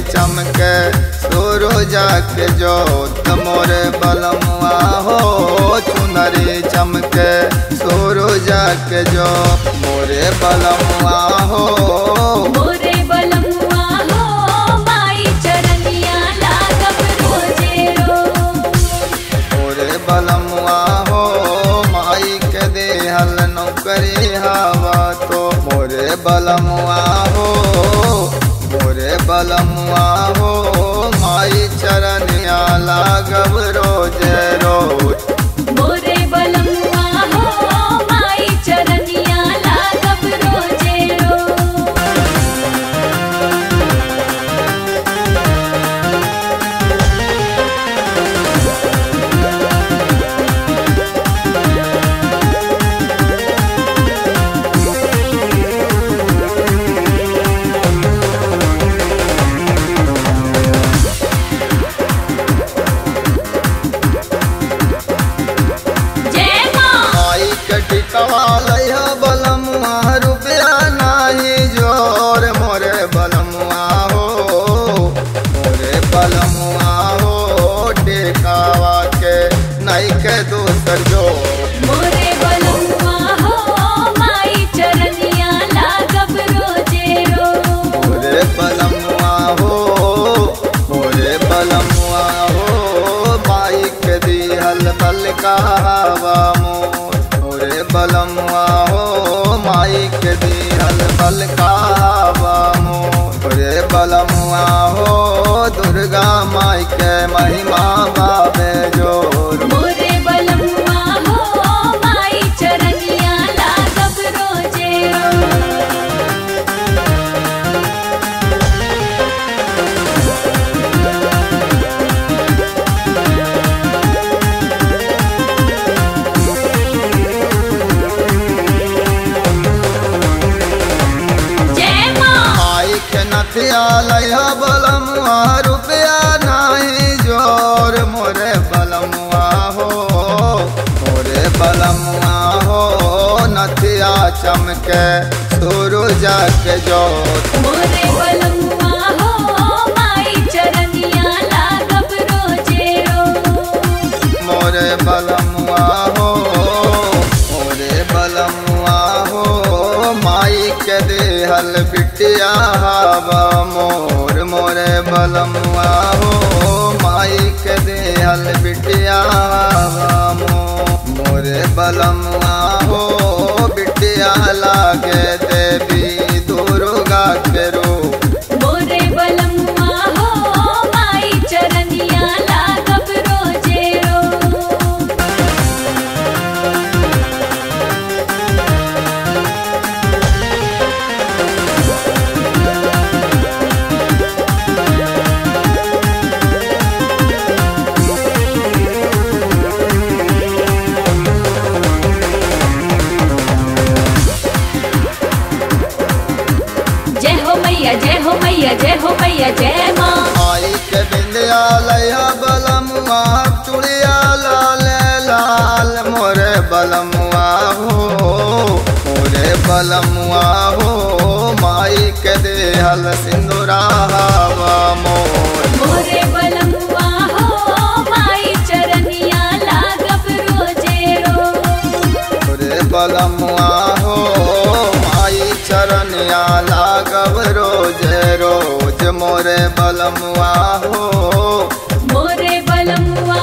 चमके सोरो जाके जोत मोरे बलमुआ हो चुनरी चमके सोरो जाके जो मोरे बलमुआ हो मोरे बलमुआ हो माई चरनिया लागब रोजे रोज मोरे बलमुआ हो माई के देहल नौकरी हवा तो मोरे बलमुआ हो मोरे बलमुआ हो माई चरनिया लागब रोज रोज मोरे बलमुआ हो माई चरनिया लागब रोजे रोज जय माँ माई के टिकवा लैहा बलमुआ रुपया नाही जोर मोरे बलमुआ हो मोरे बलमुआ हो टिकावा के नहीं के दूसर जोर मोरे बलमुआ हो माई चरनिया लागब रोजे रोज मोरे बलमुआ हो मोरे बलमुआ हो माई के दिहल बल का हवा मोर मोरे बलमुआ हो माई के दिहल बल का हवा मोर मोरे बलमुआ हो दुर्गा माई के महिमा बाबे जोर मोरे बलमुआ हो माई चरनिया लागब रोजे रोज जय माँ आई के नथिया लैहा बलमुआ रुपया नाही जोर मोरे बलमुआ हो मोरे बलमुआ हो नथिया चमके सुरु जाके जोत मोरे बलमुआ हो माई चरनिया लागब रोजे रोज मोरे बलमुआ हो मोरे बलमुआ हो माई के देहल बिटिया हवा मोर मोरे बलमुआ हो माई के देहल बिटिया हवा मोर मोरे बलमुआ हो बिटिया लागे देवी दुर्गा के रूप मोरे बलमुआ हो माई चरनिया लागब रोजे रोज जय हो मैया जय हो मैया जय हो मैया जय माँ आई के बिंदिया लैया बलमुआ चुड़िया लाल लाल मोरे बलमुआ हो मोरे बलमुआ हो माई के देहल सिंदूरा हवा मोर मोरे बलमुआ हो माई चरनिया लागब रोजे रोज मोरे बलमुआ हो माई चरनिया लागब रोज रोज मोरे बलमुआ हो मोरे बलमुआ